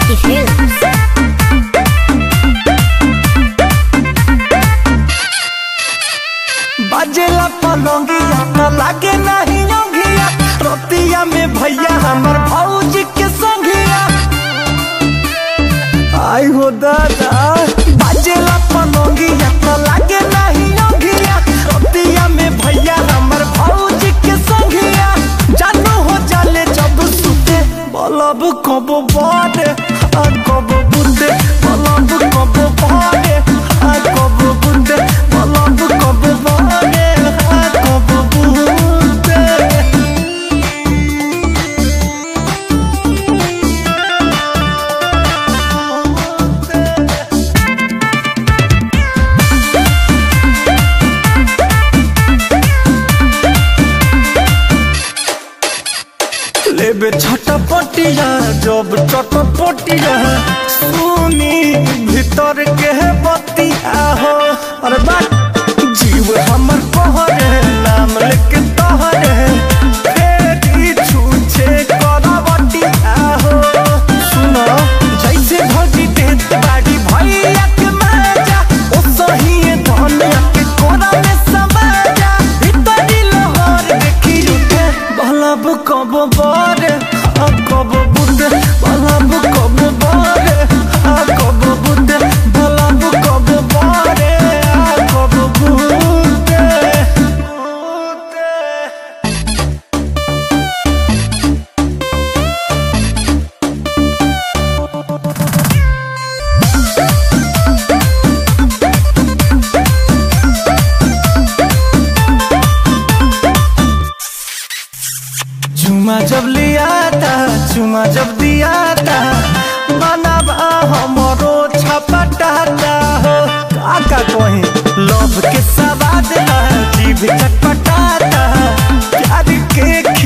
Hills. बाजेला पलंगिया न लागे नहीं योगिया रोतिया में भैया हमर भौजी के संगिया आई हो दादा बाजेला पलंगिया न लागे नहीं योगिया रोतिया में भैया हमर भौजी के संगिया जानू हो जाले जब सुते बलब कब बारे आ कब बुंदे बलब कब बारे आ कब बुंदे बलब कब बारे आ कब बुंदे लेबे छटपटिया जब चटपटिया सुनी भीतर के बतिया हो अरे बात जीव हमर कहरे नाम लेके तहरे फेरी छूछे करवटिया हो सुनो जैसे भौजी देत बाड़ी भैया के माजा ओ सही धनिया के कोरा में समाजा भीतरी लहर देखी उठे बलब कब बारे आ कब बुंदे बलब कब बारे आ कब बुंदे बलब कब बारे आ कब बुंदे बुंदे चुमा जब लिया था चुमा जब दिया था बनाबा हमरो छपटाता हो काका कहीं लोभ के सवाद ला जीभ चटपटाता प्यार के